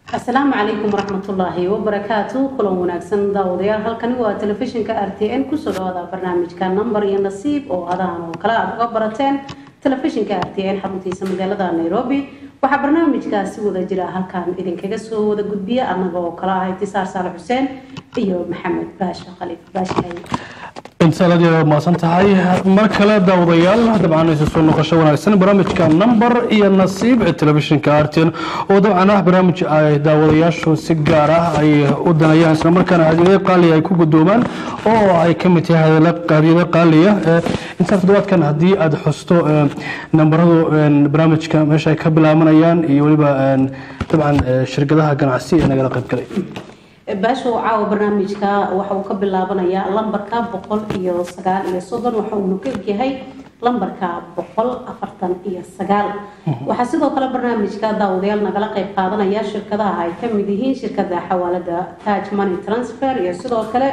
asalaamu calaykum waraxmatullaahi wabarakaatu kulan wanaagsan daawadayaal halkani waa telefishinka r t n kusoo dhawaada barnaamijka number iyo nasiib oo adahan oo kale aad uga barateen telefishinka r t n xaruntiisa magaalada nairobi waxaa barnaamijkaasi wada jira halkan idinkaga soo wada gudbiya anaga oo kale ah itisaar saale xuseen iyo maxamed baasha khaliif baashahay intaad aad maasan tahay mar kale daawadayaal dabcan isu soo noqosho wanaagsan barnaamijka number iyo nasiib ee telefishinka arten oo dabcan ah barnaamij ay daawadayaashu si gaar ah ay u danayaan isla markaana hadiyado qaaliya ay ku gudoomaan oo ay ka mid tahay hadiyado qaaliya intaa toddobaadkan haddii aad xusto nambaradu barnaamijka meesha ay ka bilaabanayaan iyo weliba dabcan shirkadaha ganacsi ee nagala qaybgalay baashow caawa barnaamijka waxa uu ka bilaabanayaa lambarka boqol iyo sagaal iyo soddon waxa uunu ka egyahay lambarka boqol afartan iyo sagaal waxaa sidoo kale barnaamijka daawadayaal nagala qayb qaadanaya shirkadaha ay ka mid yihiin shirkada xawaalada taj money transfer iyo sidoo kale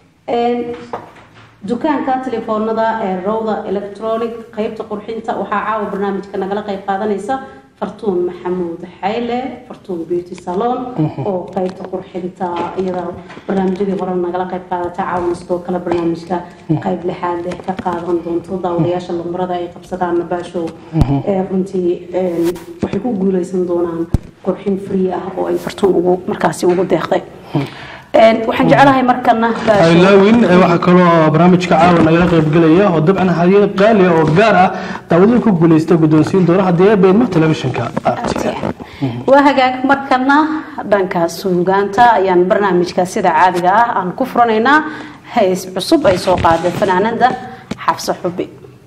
dukaanka telefoonada ee rowda electronic qeybta qurxinta waxaa caawa barnaamijka nagala qayb qaadanaysa fartuun maxamuud xayle fartuun beauty salon oo qeybta qurxinta iyada barnaamijyadii hore nagala qayb qaadata caawana sidoo kale barnaamijka qayb lixaad leh ka qaadan doonto daawadayaasha lambarada ay qabsadaan baashow runtii waxay ku guuleysan doonaan qurxin free ah oo ay fartuun ugu markaasi ugu deeqday waxaan jecelahay markana laawin waxaa kaloo barnaamijka caawa nagala qaybgelaya oo dabcan hadiyad qaaliya oo gaar ah daawadada ku guuleysta guddoonsiin doona haddii ay beedmo telefishinka waa hagaag markana dhanka suugaanta ayaan barnaamijka sida caadiga ah aan ku furanaynaa hays cusub ay soo qaaday fanaanada xabse xubi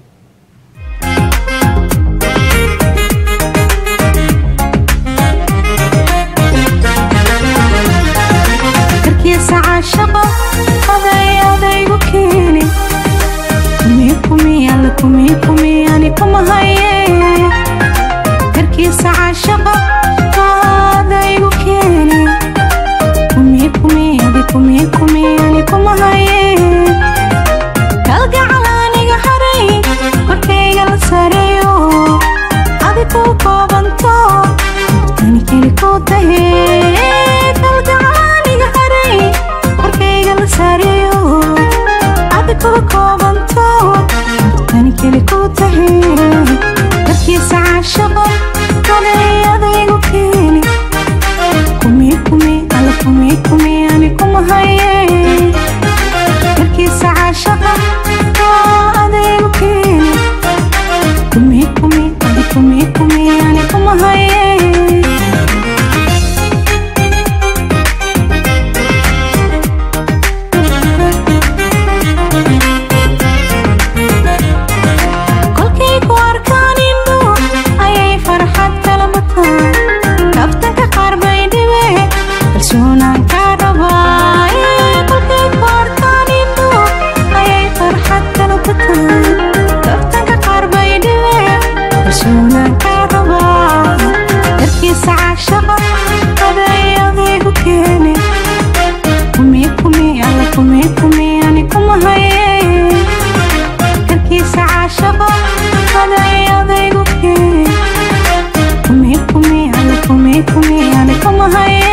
caashaqo aday adaygu keeni kumikumi kumikumi ani kuma haye karkiisa caashaqo adaygu keeni kumikumi adi kumikumi ani kuma haye kalgacal aniga haray korkayga la sareeyo adi ku koobanto ani keli ku tahe kalgacal aniga haray korkayga la sareeyo adi ku koobanto ani keli ku tahe darkiisa caashaqo aday adaygu keeni kumi kumi alla kumi kumi ani kuma haye darkiisa caashaqa adaygu keeni kumi kumi adi kumi kumi ani kuma haye kolkay ku arkaan indhu ayay farxad kala bataan kaftanka qaar bay dhibe kalsoonaan kaa rabaa kolkay ku arkaan indhu ayay farxad kala bataan kaftanka qaar bay dhibe kalsoonaan kaa rabaa darkiisa caashaqa aday adaygu keene kumi kumi alla kumi kumi ani kuma haye karkiisa caashaqo aday adaygu keen kumi kumi alla kumi kumi ani kuma haye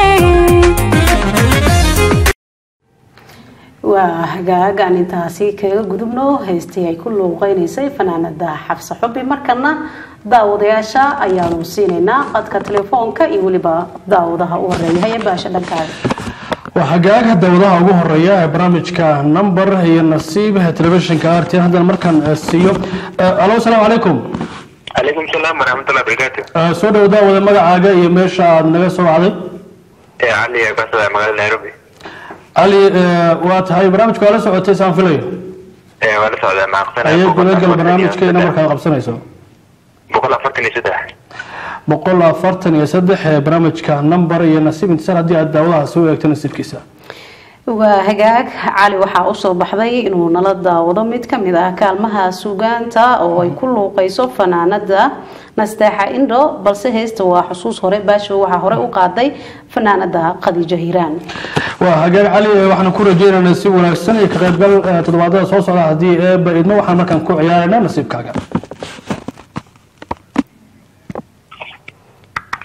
waa hagaagaan intaasi kaga gudubno haystii ay ku luuqeynaysay fanaanada xabse xubi markana daawadayaasha ayaanu siinaynaa qadka telefoonka iyo weliba daawadaha u horeeya haye baasha dhankaaga waa hagaaga dawadaha ugu horeeya ee barnaamijka number iyo nasiib telefishinka rt haddana markaan siiyo alo asalaamu calaykum calaykum salaam waraxmatullahi wabarakaatu soo dhow daawada magacaaga iyo meesha aad naga soo wacday ee cali ee kasada magaalada nairobi cali waa tahay barnaamijka waa la socotay saan filayo ee waa la socdaa maaqsanaya ayay gudagal barnaamijka iyo namarkaad qabsanayso boqol afartan iyo saddex boqol afartan iyo saddex ee barnaamijka number iyo nasiib intisaar haddii aad daawadaha soo eegto nasiibkiisa waa hagaag cali waxaa usoo baxday inuu nala daawado mid kamid ah kaalmaha suugaanta oo ay ku luuqeyso fanaanada nasteexa indho balse heesta waa xusuus hore baasho waxaa hore u qaaday fanaanada khadiijo hiiraan waa hagaag cali waxaan ku rajeynaynaa si wanaagsan iyo ka qaybgal toddobaadada soo socda haddii eeba idmo waxaan markaan ku ciyaaraynaa nasiibkaaga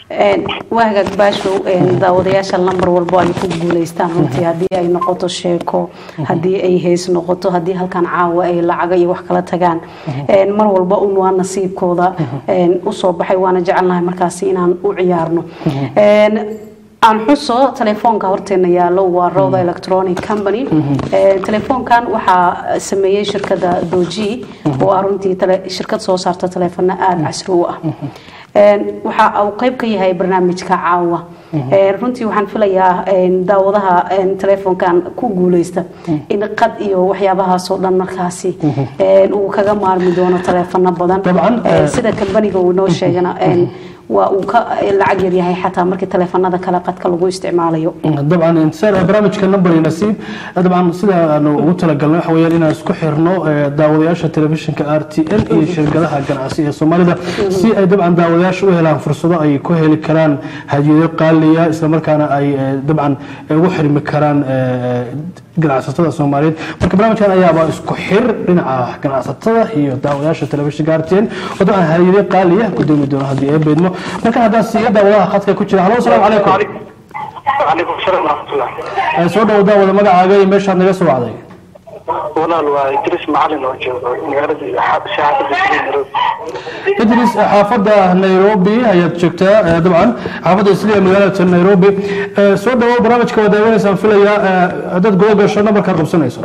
Een, waa hagaag baashow een, daawadayaasha lambar walbo ay ku guuleystaan runtii haddii ay noqoto sheeko haddii ay hees noqoto haddii halkan caawa ay lacaga iyo wax kala tagaan Een, mar walba un waa nasiibkooda een, usoo baxay waana jecelnahay markaasi inaan u ciyaarno Een, aan xuso telefoonka horteena yaalo waa roda electronic company Ee, telefoonkan waxaa sameeyey shirkada doji oo ah runtii tele- shirkad soo saarta teleefano aada casri u ah Een, waxa uu qayb ka yahay barnaamijka caawa Een, runtii waxaan filayaa een, daawadaha een, telefoonkan ku guuleysta in qad iyo waxyaabahaasoo dhan markaasi een, uu kaga maarmi doono teleefano badan Dabcan, Een, eh, sida kambaniga uu noo sheegana een, waa uu ka lacag yar yahay xataa markii teleefanada kale qadka lagu isticmaalayo dabcan intisar barnaamijka number iyo nasiib dabcan sida aanu ugu talagalnay waxa weeyaan inaan isku xirno eh, daawadayaasha telefishinka r t n iyo shirkadaha ganacsi ee soomaalida si ay dabcan daawadayaasha u helaan fursado ay ku heli karaan hadiyado qaaliya islamarkaana ay eh, dabcan ugu xirmi karaan eh, ganacsatada soomaaliyeed marka barnaamijkan ayaaba isku xir dhinaca ganacsatada iyo daawadayaasha telefishinka r t n oo dabcan hadiyado qaaliya gudoomi doono haddii ay beedmo marka haddaan siiyo daawadaha khadka ku jira halo asalaamu calaykum وعليكم السلام ورحمة الله Ee, soo dhawo daawada magacaaga iyo meeshaad naga soo wacday walaal waa idris macalin oo joogo magaalada shaacada nairobi idris ee, xaafadda nairobi ayaad joogtaa ee, dabcan xaafadda isliya magaalada nairobi Ee, soo dhawo barnaamijka waa daawanaysaan filayaa ee, haddaad guda gasho nambarkaad qabsanayso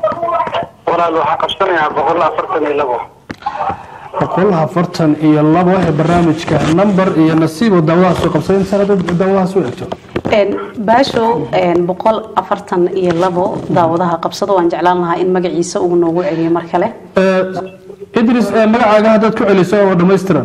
walaal waxaa qabsanayaa boqol afartan iyo labo boqol afartan iyo labo ee barnaamijka nambar iyo nasiib oo daawadahaas soo qabsaday inta haddaad daawadahaas u egto Een, baashow een, boqol afartan iyo labo daawadaha qabsado waan jeclaan lahaa in magaciisa uu noogu celiyo mar kale Ee, idris ee, magacaaga haddaad ku celiso oo dhammaystiran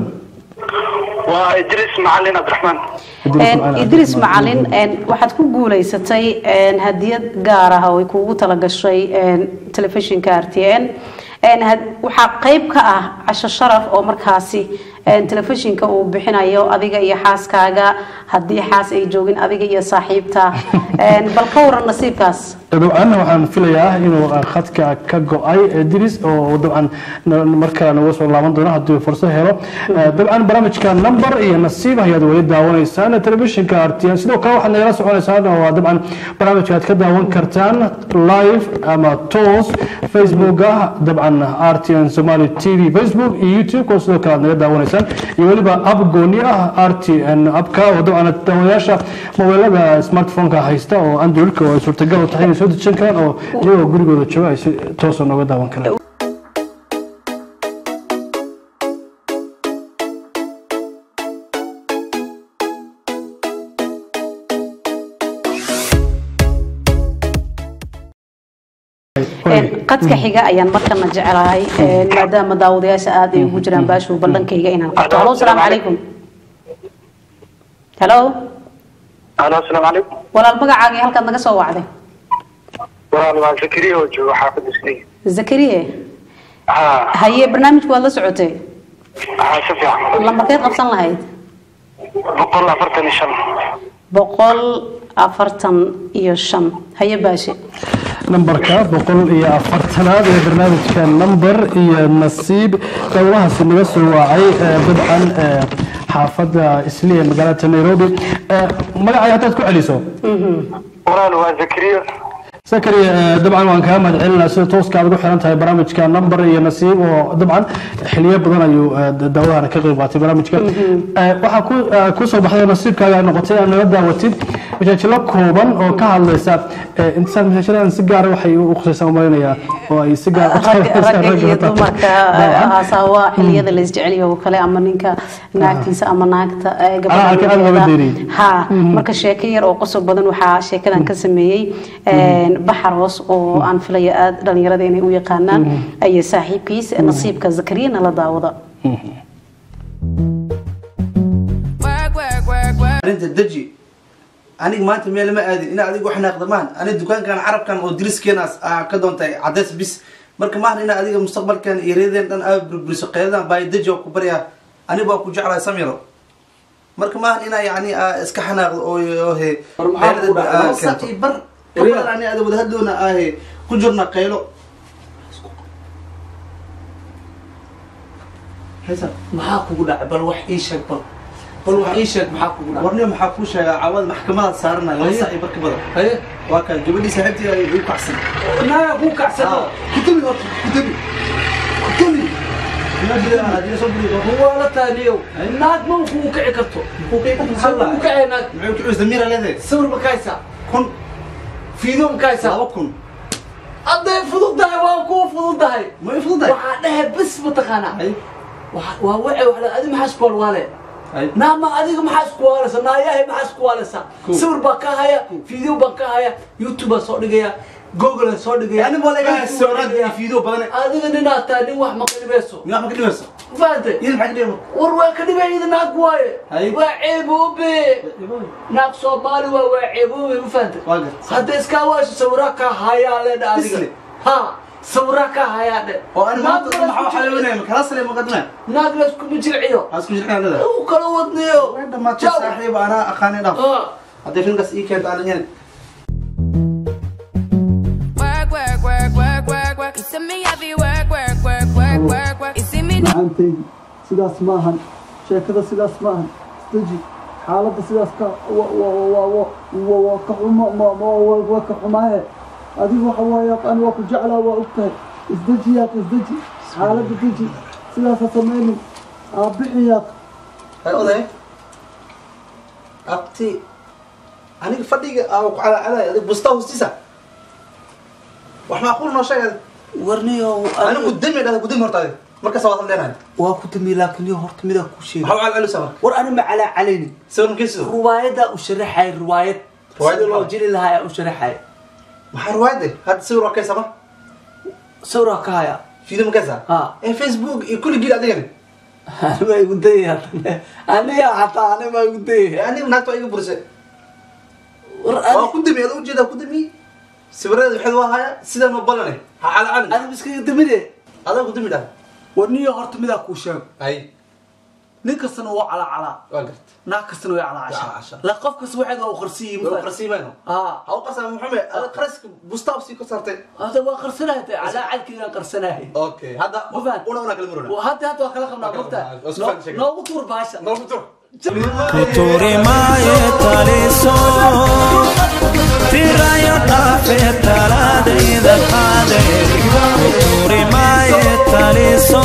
waa idris macalin cabdiraxmaan Idris Een, Macalin idris Cabdiraxmaan. macalin een, waxaad ku guuleysatay een, hadiyad gaar ah oo ay kuugu talagashay een, telefishinka r t n Een, had- waxaa qayb ka ah casho sharaf oo markaasi een, telefishinka uu bixinayo adiga iyo xaaskaaga haddii xaas ay joogin adiga iyo saaxiibta Een, bal ka waran nasiibkaas dabcan waxaan filayaa inuu uh, khadka ka go-ay idris oo dabcan na- markale nagu soo laaban doono haddii uu fursad helo Uh, dabcan barnaamijka number iyo nasiib ayaad weli daawanaysaan telefishinka rtn sidoo kale waxaad nagala soconaysaan oo dabcan barnaamijka aad ka daawan kartaan live ama toos facebooka dabcan rtn somali t v facebook iyo youtube oo sidoo kale aad naga daawanaysaan iyo weliba app gooni ah rtn appka oo dabcan daawadayaasha mobeelada smartphone-ka haysta oo androidka oo ay suurtagal u tahay inay soo dejisan karaan oo iyagoo gurigooda jooga ay si toosa nooga daawan karaan Een, qadka xiga ayaan markana jecelahay een, maadaama daawadayaasha aad ay ugu jiraan baashow ballankayga inaan qabto halo asalaamu calaykum halo alo asalaamu calaykum walaal magacaaga iyo halkaad naga soo wacday walaal waa zakariya oo joogo xaafadda isniin zakariye haa haye barnaamijku waad la socotay haa si fiican lambarkeed qabsan lahayd boqol afartan iyo shan boqol afartan iyo shan haye baashe nambarka boqol iyo afartanaad ee barnaamijka number iyo nasiib dowlahaasi naga soo waacay ee dabcan ee xaafadda isliya magaalada nairobi Ee, magacaaga haddaad ku celiso walaal waa zakariya sakariya ee, dabcan waan kaa mahad celinaa sida tooska aad ugu xiran tahay barnaamijka number iyo nasiib oo dabcan xiliyo badan ayuu ee, da- daawadahan ka qayb qaatay barnaamijka Ee, waxaa ku ee, ku soo baxday nasiibkaaga noqotay inaad naga daawatid majaajilo kooban oo ka hadlaysa ee, intisaan majaajiladan si gaara waxay u khusaysaa umalaynayaa oo ay si gaar ragga ragga iyo dumarka Dabcan. haasawa xiliyada la isjeceliyo oo kale ama ninka naagtiisa ama naagta eh, Ah, halka aad looga gabadha deeriyey. ha marka sheeko yar oo qosol badan waxaa sheekadan ka sameeyey een, baxaroos oo aan filaya aad dhalinyarada inay u yaqaanaan ayaa saaxiibkiis nasiibka zakariyana la daawada arinta deji aniga maanta meel ma aadin ina adiga wax naaqdamaan aniga dukaankan carabkan oo diriskeenaas aa ka doontay cadays bis marka maahan ina adiga mustaqbalkan iyo reedeen dhan aa burburiso qeydadan baay deji oo ku baryaa aniga baa ku jeclahay samiro marka maahan ina yani aa iska xanaaqdo oo oo he bar qabadan ani ada wadahadloona aahe ku jirna qaylo maxaa kugu dhacay bal wax ii sheeg bal bal wax ii sheeg maxaa kugu dhaca warniyo maxaa kuu sheegaa caawada maxkamadaad saaranaya laba saac iyo barka badan haye waa kan gabadhii saaxiibtii ay igu kacsan naaga kuu kacsado kutumi horta kutumi kutumi waa la taaniyow naag ma kuu kici karto kuu kacay naag muxuu kucuus damiira leedahay sawir ma kahaysaa kun fiideo ma kahaysaa laba kun hadday fududahay waa kuu fududahay ma i fududahay waxaa dhehe bes mataqaanaa hay Waxa- waa wace wax adi maxaa isku walwaale hay naama adiga maxaa isku waaleysa naayahay maxaa isku waaleysa sawir baan ka haya video baan ka haya youtube baan soo dhigaya google aan soo dhigaya yani walaga Facebook baan sawirad iyo dhigaya. fiideo badan adiga ninaad tahay nin wax maqlibayso miyaa ma ka dhibayso fahantay iyada maxaa ka dhibay war waa ka dhibayida naag waaye Hay. waa ceeboobe naag soomaali waa waa ceeboobe ma fahantay waa garta hadday iskaa waasho sawiraa ka hayaa leedha adiga Bisle. ha sawiraa ka hayaa dhe oo ani maanta Naag maxaa waxaa laysku leeyahay kala sare maqadna naag layskuma jilciyo aan isku jirnaa leedahay u kala wadniyo way dhamaatay Ciao. saaxiib anaa aqaanay dhaf Ah. hadday filmkaas ii keento aan yahay Work, work, work, work, work, work. You see me heavy work, work, work, work, work, work. You see me macantaydi sidaas maahan sheekada sidaas maahan isdeji xaaladda sidaas ka wa- wa- wa- wa- wa- waa ka xumo ma- ma- wa- waa ka xumaaye adigu waxa waaye ani waa ku jeclaa waa ogtahay isdeji yaaq isdeji xaaladda deji sidaasa samaynin aabixi yaaq hay oday abti aniga fadhiga aa ku calacalay adig busta hoostiisa wax macquul noo sheeg adig warniyo aniga gudami dhahda gudami horta adig markaas waa hadleenahay waa ku dami laakiin yo horta midaa ku sheegay maxaa u calcalusa marka war ani ma calaa calayni sawir makiisido riwaayadaa u sharaxay riwaayad Riwaayad sida loo maxaa? jiri lahaa u sharaxay maxaa ruwaayade hadda sawir waa kaysa ma sawraa ka haya fiido makaysa Ha. ee facebook iyo kulli gil adigani ani baa igu dayaya aniga xataa ani baa igu dayaya aniga naagta waa iga burisay war waa ani ku dami ada ujeedaa ku dami sawiradeeda waxaad waa haya sidaan ma balane ha calacalin ani miskaga damide adaa ku dami dhaha warniyo horta midaa kuu sheego hay nin kastana waa calaa calaa waa garta naag kastana way calaa Waa casha casha. la qof kasta waxeeda u qarsiyi waa qarsiimayno haa ha u qarsaa maxamed ada qaraska bustaaf sii ka saartay hada waa qarsanahay calaa calkiigaan qarsanahay okay hadda Mafahant? una una kala muruna hadda hadda waa kala qabnaa Waa kala mogta qabnaa. Waa isku fahmi sheekada. noogu tuur baasha noogu tur Kuturimaye taliso Tirayo tafe taladayda qade Kuturimaye taliso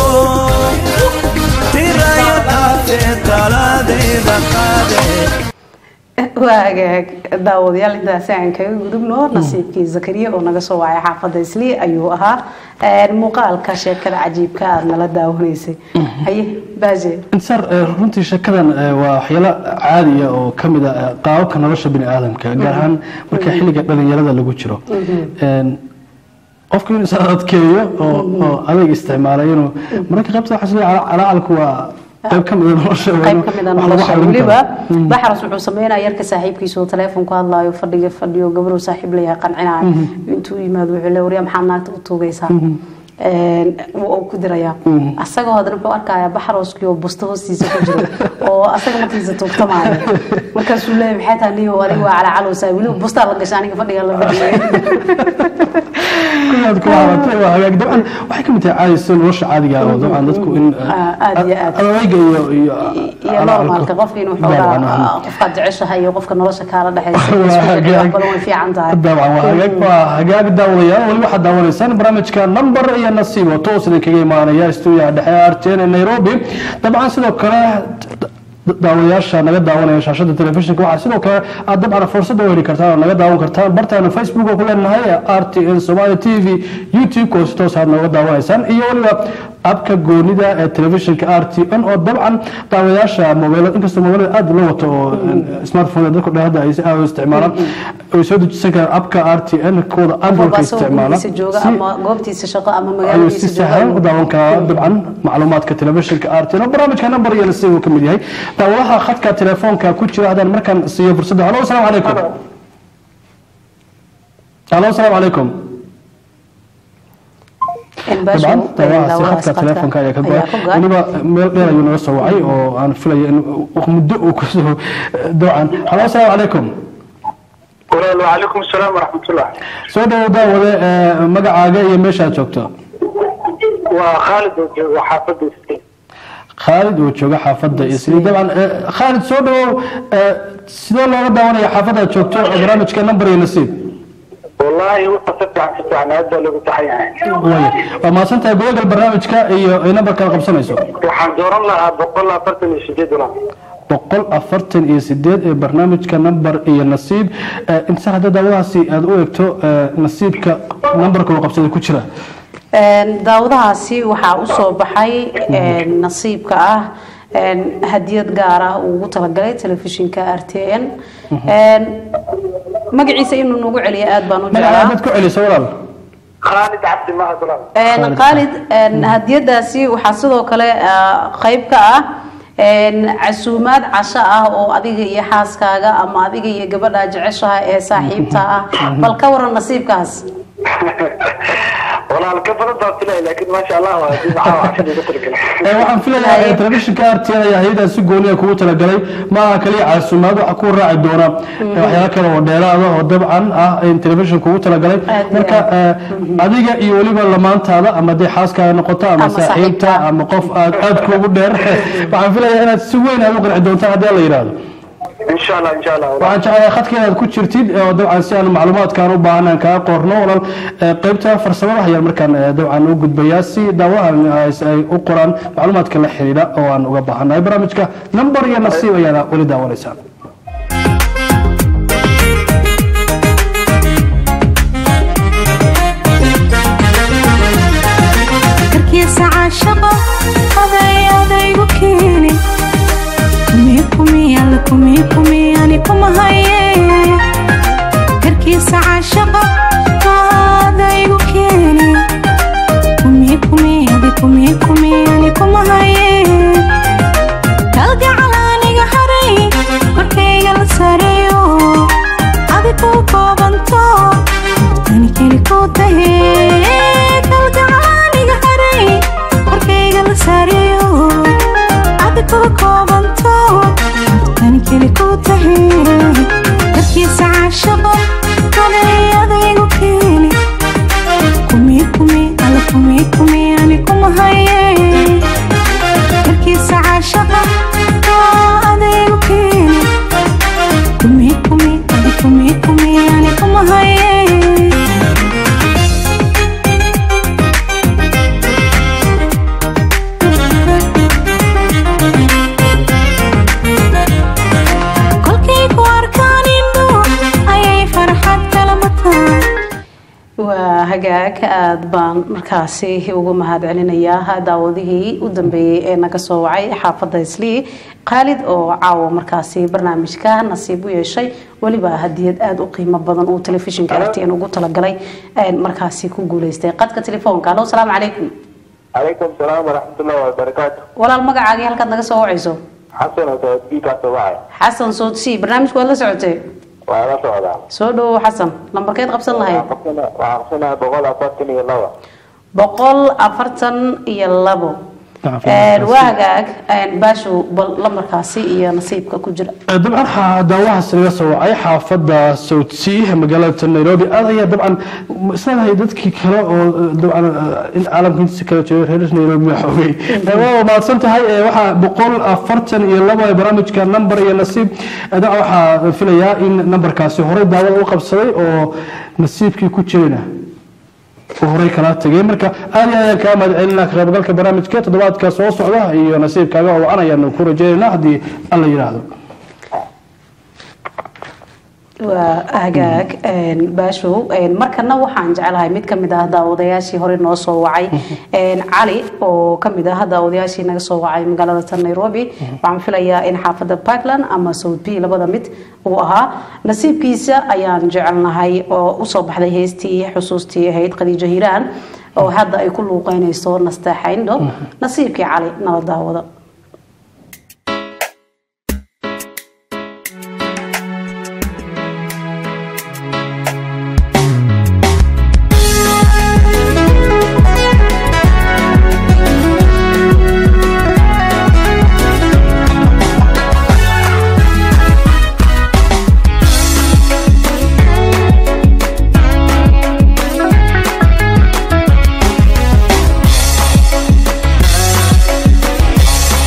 Tirayo tafe taladayda qade waagaag daawadayaal intaasi aan kaga gudubno nasiibkii zakariya oo naga soo wacay xaafadda isli ayuu ahaa Een, muuqaalka sheekada cajiibka aad nala daawanaysay haye baaje insaar eh, runtii sheekadan eh, waa waxyaalo caadiya oo ka mid ah qaababka nolosha bini aadamka gaar ahaan marka xilliga dhalinyarada lagu jiro Een, qofku inuu is adkeeyo oo oo adeeg isticmaalay inuu mararka qaybta waxaa isleeyahay calacalku waa qayb ka mid a nolosha waa qayb inuu ka mid a wax lagu nolosha xallin weliba karo. baxras wuxuu sameynaya yarka saaxiibkiisa oo teleefon ku hadlaayo fadhiga fadhiyo gabadhuu saaxiib leeyahay qancinayo intuu yimaado wuxuu le waryaa maxaad naagta u tuugaysaa Een, wuu ku dirayaa asagoo haddana wuxuu arkayaa baxroskii oo busto hoostiisa ku jiro oo asaga markiisa tuugtamaayo markaasuu leeyahay maxay tahay niyo adiga waa calacalowsaa weliba bustaa la gasha aniga fadhiga la fadhiyay kuwaad ku haabatay waa hagaag dabcan waxay ka mid tahay caadi sida nolosha caadiga ah oo dabcan dadku in Ah, aad iyo aad. adayga iyo iyo iyo normaalka qofka inuu xoogaa qofkaad jeceshahay iyo qofka nolosha kaala dhexaysa Waa isku hagaag. xidhiidh badan way fiican tahay dabcan waa hagaag waa hagaag daawadayaal weli waxaad daawanaysaan barnaamijka number iyo nasiib oo toos idinkaga imaanaya stuudiyaha dhexe ee RTN ee Nairobi dabcan sidoo kale daawadayaasha naga daawanaya shaashada telefishinka waxaa sidoo kale aad dabcan fursad u heli kartaan oo naga daawan kartaan bartaana facebook oo ku leenahay ee RTN Somali TV YouTube oo si toos aad nooga daawanaysaan iyo weliba abka goonida ee telefishinka RTN oo dabcan daawadayaasha mobilada inkastoo mobilada aad loo wato oo smartphone dadku dhahada ay si aad u isticmaalaan ay soo dejisan karaan abka RTN kooda Android qofba asagoo isticmaala gurigiisa jooga si ama goobtiisa shaqo ama ayuu si magaaladiisa sahlan u jooga daawan karaa dabcan macluumaadka telefishinka RTN oo barnaamijka number iyo nasiib uu ka mid yahay daawadaha khadka telefoonka ku jira haddaan markaan siiyo fursadda halo asalaamu calaykum halo asalaamu calaykum dabcan daawahaasi khadka telefoonka ayaa ka goay weliba meel dheer ayuu naga soo wacay oo aan filaya in muddo uu kusoo dabcan halo asalaamu calaykum walaal wacalaykum asalaam waraxmatullah soo dhawow daawade ee, magacaaga iyo meeshaad joogto waa khaalid oo jooga xaafadda iske khaalid oo jooga xaafadda isli dabcan eh, khaalid soo dhawow eh, sidee looga daawanaya xaafadda aad joogto ee barnaamijka number iyo nasiib والله وقت فتح فتح هذا اللي بتحيي Waaya. waa mahadsan tahay gudagal barnaamijka iyo ay nambarkaad qabsanayso waxaan dooran lahaa boqol afartan iyo sideed dolar boqol afartan iyo sideed ee barnaamijka number iyo nasiib Eh, inta hadda daawadahaasi aad u eegto eh, nasiibka nambarka uu qabsaday ku jira Een, daawadahaasi waxaa u soo baxay een, nasiibka ah een, hadiyad gaar ah uu ugu talagalay telefishinka r t n Een, magaciisa inuu nagu celiyo aad baan u magaca jeclaa dad ku celisa walaal khaalid cabdi maha dolar Een, khaalid een, hadiyadaasi waxaa sidoo kale ah, qayb ka ah een, casuumaad casho ah oo adiga iyo xaaskaaga ama adiga iyo gabadha jeceshaha ee saaxiibta ah bal ka waran nasiibkaas والله الكفر ضربت له لكن ما شاء الله هذه معاه عشان يدخل كله Eh, waxaan filayaa eh, telefishinka RTN ayaa hay'adaha si gooniya kugu talagalay ma aha kaliya casuumaad waxa ku raaci doona eh, waxyaalo kale oo dheeraada oo dabcan ah in telefishinka kugu talagalay Aad iyo marka eh, adiga iyo weliba lamaantaada ama dee xaaskaaga noqoto ama Ama saaxiibta saaxiibta. ama qof aad aad kuugu dheer waxaan filayaa inaad si weyn aad u qanci doontaan haddii la yidhaahdo ان شاء الله ان شاء الله والله. waxaan jeclahay khadka inaad ku jirtid oo dabcan si aan macluumaadkaan u baahan kaa qorno walaal eh, qaybta farsamada ayaan markaan eh, dabcan u gudbayaa si daawahan ay- ay u qoraan macluumaadka la xiriira oo aan uga baahannahay barnaamijka number iyo nasiib ayaana weli daawanaysaan karkiisa caashaqo aday adaygu keeni kumii kumii alle kumii kumii ani kuma haye karkiisa caashaqo adaygu keeni kumii kumii adi kumii kumii ani kuma haye kalgacal aniga haray korkayga la sareeyo adi ku koobanto ani keli ku tahe kalgacal aniga haray korkayga la sareeyo adi ku koobanto ani keli ku tahe darkiisa caashaqo aday adaygu keeni kumii kumii alla kumii kumii ani kuma haye markiisa caashaqa oo adaygu keeni kumii kumii adi kumii kumii ani kuma haye kolkay ku arkaan indho ayay farxad kala mataan waa hagaag aad baan markaasi ugu mahad celinayaa daawadihii u dambeeyey ee naga soo wacay xaafadda islii khaalid oo caawa markaasi barnaamijka nasiib u yeeshay weliba hadiyad aada u qiimo badan uu telefishinka rtn ugu talagalay een markaasi ku guuleystay qadka telefoonka alo salaamu calaykum عليكم السلام ورحمة الله وبركاته walaal magacaagii halkaad naga soo wacayso حسن وتوفيق صباحي xasan soodsi barnaamijka waad la socotay وعلى صعدة soo dhawow xasan lambarkeed qabsan lahayd وعرفنا بقول أفضل الله boqol afartan iyo labo Een, waa hagaag een, baashow bal lambarkaasi iyo nasiibka ku jira dabcan waxaa daawahaas laga soo wacay xaafadda southsea magaalada nairobi aad ayaa dabcan isleedahay dadkii kale oo dabcan in caalamka intiisa kale jooga reer nairobi waa xoogay waa mahadsan tahay Eh, waxaa boqol afartan iyo labo ee barnaamijka number iyo nasiib Eh, dabcan waxaa filayaa in nambarkaasi horey daawada u qabsaday oo nasiibkii ku jirayna uu horey kala tagay marka aad iyo aad ayaan kaa mahad celinaa ka qaybgalka barnaamijka toddobaadka soo socda iyo nasiibkaaga oo an ayaanu ku rajaynaynaa haddii alla yidhaahdo waa hagaag een, baashow een, markana waxaan jecelahay mid kamid ah daawadayaashii hore noo soo wacay een, cali oo kamid ah daawadayaashii naga soo wacay magaalada tan nairobi waxaan filayaa in xaafada parkland ama south b labada mid uu ahaa nasiibkiisa ayaan jecelnahay oo usoo baxday heestii xusuustii ahayd khadiijo hiiraan oo hadda ay ku luuqeynayso nasteexayndho nasiibkii cali nala daawado Thank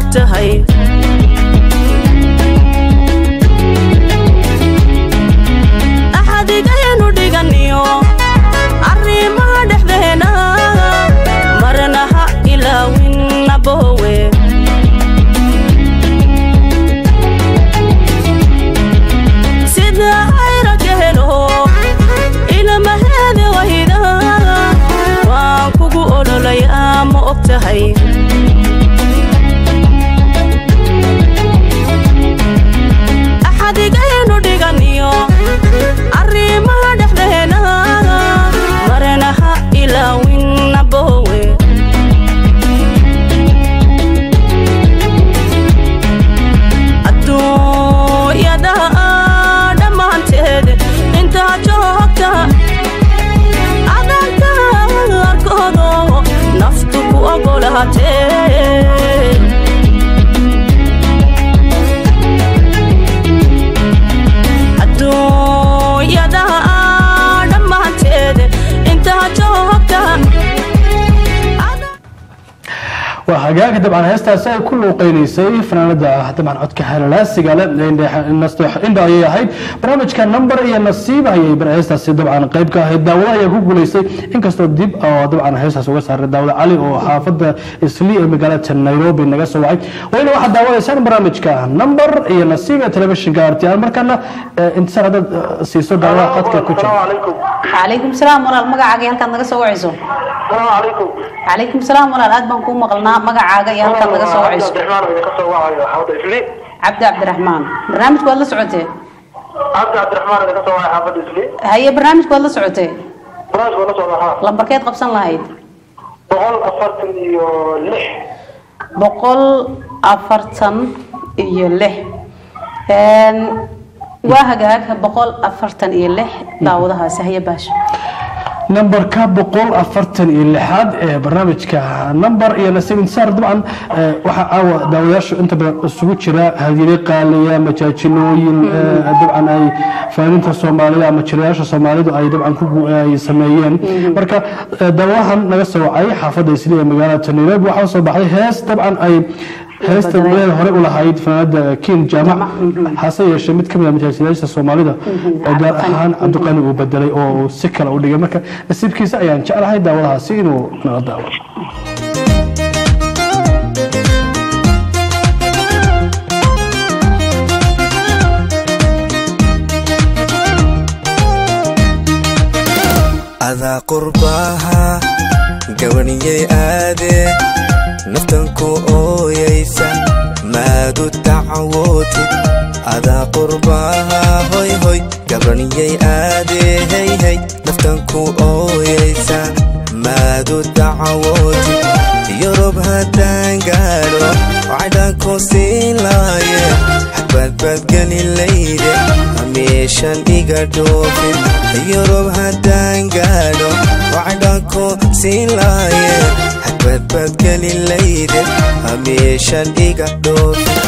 tahay axadigaynu dhiganiyo arrimaha dhexdeena marna ha ilaawin abowe sida ayraga helo ilamaheeda wayda waan kugu ololayaa ma og tahay axadigaynu dhiganiyo arrimaha dhexdeena marna ha ilaawin abowe adduunyada dhammaanteed intaa joogta adanka arkoodo naftu ku ogolaatee adduunyada dhammaanteed intaa joogta waa hagaag dabcan heestaasi ay ku luuqeynaysay fanaanada dabcan codka halalaasiga le indha ayay ahayd barnaamijka number iyo nasiib ayay heestaasi dabcan qayb ka ahayd daawada ayaa ku guuleystay inkastoo dib oo dabcan heestaas uga saaray daawada cali oo xaafada isli ee magaalada nairobi naga soo wacay wayna waxaad daawadaysaan barnaamijka number iyo nasiib ee telefishinka rtl markana intisaar haddaad siiso daawada qadka ku jira calaykum salaam walaal magacaaga iyo halkaad naga soo wacayso calaykum calaykum salaam walaal aad baan kuu maqalnaa magacaaga iyo halkaad naga soo wacayso cabdiraxmaan idinka soo wacayo xaafadda isli cabdi cabdiraxmaan barnaamijku waad la socotee cabdi cabdiraxmaan idinka soo wacayo xaafadda isli haye barnaamijku waad la socotee barnaamijka waa la socdaa haa lambarkeed qabsan lahayd boqol afartan iyo lix boqol afartan iyo lix Een, waa hagaag boqol afartan iyo lix daawadahaasi haye baasha nambarka boqol afartan iyo lixaad ee barnaamijka number iyo nasiib intisaar dabcan eh, waxaa caawa daawadayaashu inta badan isugu jira hadiyado qaaliya majaajilooyin eh, dabcan ay faaninta soomaalida ama jirayaasha soomaalidu ay dabcan ku gu- ay sameeyeen marka eh, daawadahan naga soo wacay xaafadda isli ee magaalada nairobi waxaa soo baxday hees dabcan ay heesta meel hore u lahayd fanaanada kiin jaamac hase yeeshee mid ka mid a majaajilyaasha soomaalida ee gaar ahaan cabdiqani uu bedelay oo uu si kale u dhigay marka nasiibkiisa ayaan jeclahay daawadahaasi inuu nala daawo adaa qurbaha gabaniyay aade naftan ku ooyaysa maadu dacwootid adaa qurbaha hoy hoy gabaniyay aade hey hey naftan ku ooyaysa maadu dacwootid yurub haddaan gaadho cadhanku siin laaye xabadbadgeli layde hamiishan iga dhoofin yurub haddaan gaadho cadhanku siin laaye xabadbadgeli layde hamiishan iga dhoofin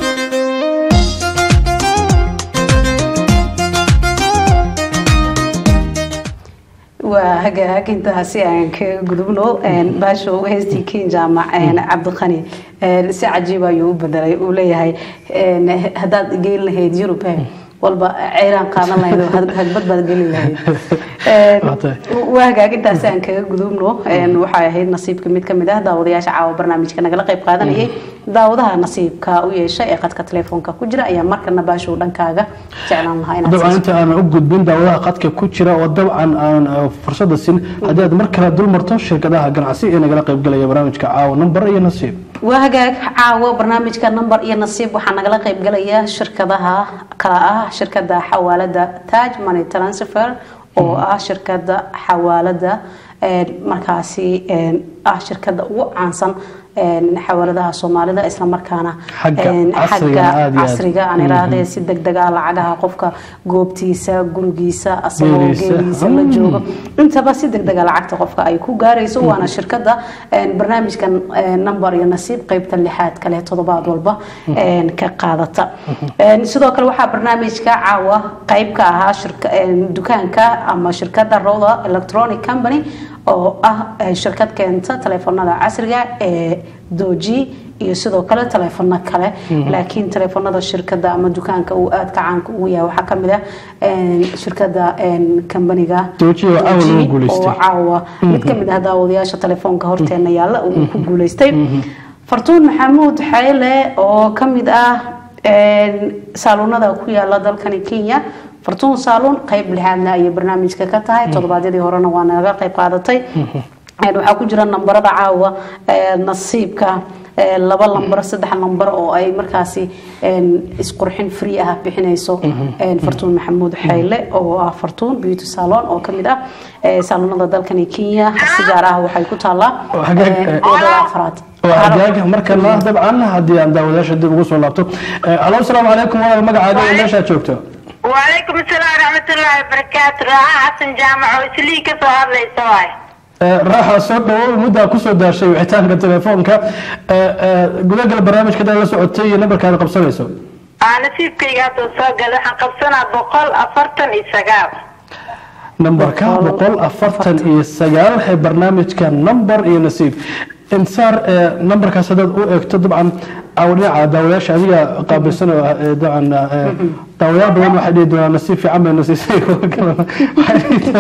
waa hagaag intaasi aan ka gudubno baashow heestii kin jaamac cabdiqani si cajiib ayuu u bedelay uu leeyahay haddaad geyn lahayd yurub walba ceyraan qaadan lahayd oo hagbad baad geli lahayd waa hagaag intaasi aan kaga gudubno waxay ahayd nasiibka mid ka mid ah daawadayaasha caawa barnaamijka nagala qayb qaadanayay daawadaha nasiibka u yeeshay ee qadka telefoonka ku jira ayaa markana baashow dhankaaga jeclaan lahaa inaad dabcan inta aan u gudbin daawadaha qadka ku jira oo dabcan aan eh, fursada sin haddii aad mar kale dul marto shirkadaha ganacsi ee nagala qaybgalaya barnaamijka caawa number iyo nasiib waa hagaag caawo barnaamijka number iyo nasiib waxaa nagala qaybgalaya shirkadaha kala ah shirkada xawaalada taj money transfer oo ah shirkada xawaalada een, markaasi een, ah shirkada ugu caansan een, xawaaladaha soomaalida islamarkaana Xagga een, casriga aad iyo aad. casriga aan iraahde si degdeg ah lacagaha qofka goobtiisa gurigiisa asagoo Geeliisa. geeliisa la joogo intaba si degdega lacagta qofka ay ku gaarayso waana shirkada een, barnaamijkan een, number iyo nasiib qeybta lixaad kale toddobaad walba een, ka qaadata Een, sidoo kale waxaa barnaamijka caawa qeyb ka ahaa shirka- een, dukaanka ama shirkada roda electronic company oo ah eh, shirkad keenta taleefanada casriga ee doji iyo sidoo kale taleefano kale Mhm. laakiin taleefanada shirkada ama dukaanka uu aadka caanka ugu yahay waxaa kamid ah een, shirkada een, kambaniga Doji oo caawa lagu Doji guuleystay. oo caawa mid Mhm. kamid ah daawadayaasha telefoonka horteena yaalla uu ku guuleystay fartuun maxamuud xayle oo kamid ah een, saaluunada ku yaala dalkani kenya fartuun saaluun qeyb lixaadna ayay barnaamijka ka tahay toddobaadyadii horena waa naga qeyb qaadatay Een, waxaa ku jira nambarada caawa ee, nasiibka ee, laba lambar saddex lambar oo ay markaasi een, isqurxin free ah bixinayso een, fartuun maxamuud xayle oo ah fartuun beauty salon oo kamid ah ee, saalonada dalkani kenya si gaar ah waxay ku taallaa xagee- een, wadada afraad waa xagaaga markana dabcan haddii aan daawadayaasha dib ugu soo laabto Eh, alo asalaamu calaykum walaal magacaaga iyo meeshaad joogto وعليكم السلام ورحمة الله وبركاته راعة حسن جامع وسلي كسو هذا يسوي Eh, raaxa soo dhawow muddaa kusoo daashay wicitaanka telefoonka Eh, eh, gudagal barnaamijka dad la socotay iyo nambarkaada qabsanayso أنا سيب كي قاتو سوق حن قبسنا بقول أفرتن إسقاو nambarka boqol afartan iyo sagaal ee barnaamijka nambar iyo nasiib insaar eh, nambarkaas haddaad u eegto dabcan awdhinaca daawayaasha adiga qaabilsan oo ah, eh, dabcan eh, daawayaal badan waxay dhihi doonaan nasiib fiican bay nasiisay kuwa kalena waxay dhihi